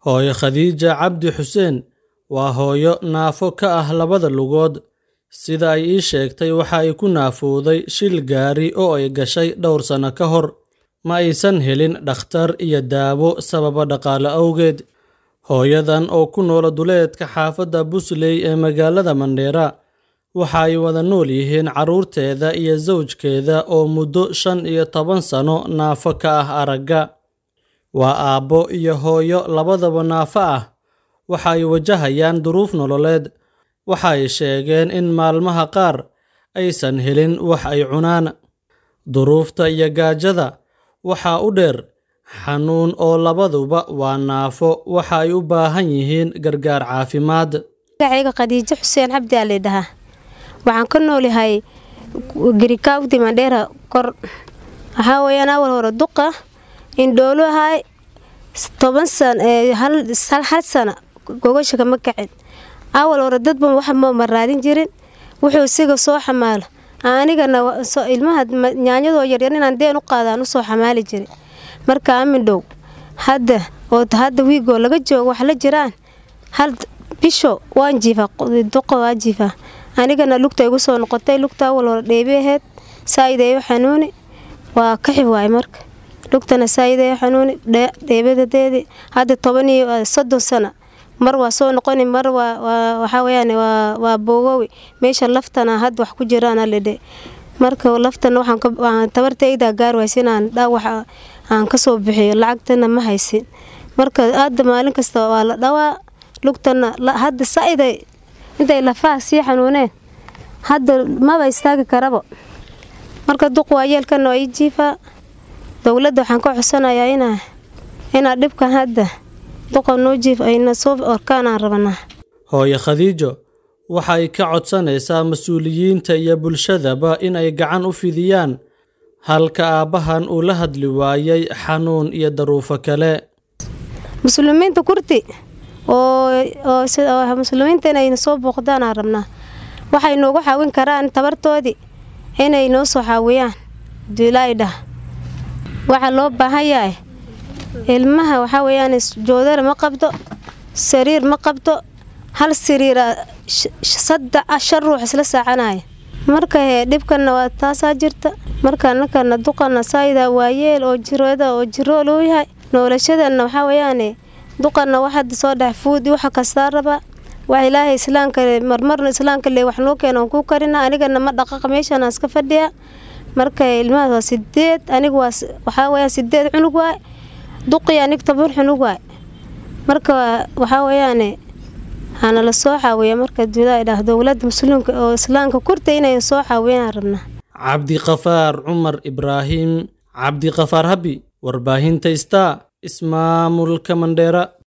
Hooyo Khadiija Cabdi Xuseen waa hooyo naafo ka ah labada lugood. Sida ay ii sheegtay, waxa ay ku naafowday shil gaari oo ay gashay dhowr sano ka hor. Ma aysan helin dhakhtar iyo daawo sababo dhaqaale awgeed. Hooyadan oo ku nool duleedka xaafadda Busley ee magaalada Mandheera waxa ay wada nool yihiin carruurteeda iyo zawjkeeda oo muddo shan iyo toban sano naafo ka ah aragga. Waa aabbo iyo hooyo labadaba naafo ah. Waxa ay wajahayaan duruuf nololeed. Waxa ay sheegeen in maalmaha qaar aysan helin wax ay cunaan. Duruufta iyo gaajada waxaa u dheer xanuun oo labaduba waa naafo waxa ay u baahan yihiin gargaar caafimaad. magacayga khadiijo xuseen cabdi aa laydhahaa waxaan ka noolahay girikaawdi mandheera kor waxaa weeyaan awal hore duqa indhoolu ahay toban san hal hal sana gogasha kama kacin awal hore dadba wax ma raadin jirin wuxuu isiga soo xamaalo anigana ilmaha nyaanyadoo yaryar inaan deen u qaadaan usoo xamaali jiray marka amindhow hadda oo hadda wiigoo laga joogo wax la jiraan hal bisho waan jiifaa duqa waa jiifaa anigana lugta igu soo noqotay lugta awal hore dheebi aheyd saa'ideeyo xanuuni waa kaxi waay marka lugtana saa'ideeyo xanuuni dheebadadeedii hadda toban iyo soddon sana mar waa soo noqoni mar waa waxaa weyaan waa boogowi meesha laftana hadda wax ku jiraana lidhe marka laftana waxaan tabartayda gaar waysa inaan dhaawax aan kasoo bixiyo lacagtana ma haysin marka hadda maalin kasta waa la dhawaa lugtana hadda saiday intay lafaha sii xanuuneen hadda maba istaagi karabo marka duq waa yeelkana waa ii jiifaa dowladda waxaan ka codsanayaa inaa inaa dhibkan hadda duqa noo jiif ayna soo orkaan aan rabanaa Hooyo Khadiijo waxa ay ka codsanaysaa mas-uuliyiinta iyo bulshadaba in ay gacan u fidiyaan halka aabbahan uu la hadli waayay xanuun iyo daruufo kale. muslimiinta kurti oo oo muslimiinta inay soo booqdaan aan rabnaa waxay noogu caawin karaan tabartoodii inay noo soo caawiyaan duulaydhah waxaa loo baahan yahay ilmaha waxaa weeyaan joodara ma qabto sariir ma qabto hal sariira saddex shan ruux isla saacanaya marka hee dhibkana waa taasaa jirta marka annakana duqana saayida waayeel oo jirooda oo jiroo loo yahay noolashadana waxaa weeyaane duqana wax hadda soo dhex fuudi waxa kastaa raba wax ilaahay islaamka marmarna islaamka le wax noo keena aan ku karina anigana ma dhaqaqa meeshaan aan iska fadhiya marka ilmahaas waa sideed aniga waa waxaa weeyaan sideed cunug waay duqii anig toban cunug waay marka waxaa weeyaane hana la soo caawiya marka duulaa idhaah dowladda muslimka oo islaamka kurta inay soo caawiyaan rabnaa Cabdiqafaar Cumar Ibraahim Cabdiqafaar Habi warbaahinta Star ismaamulka Mandheera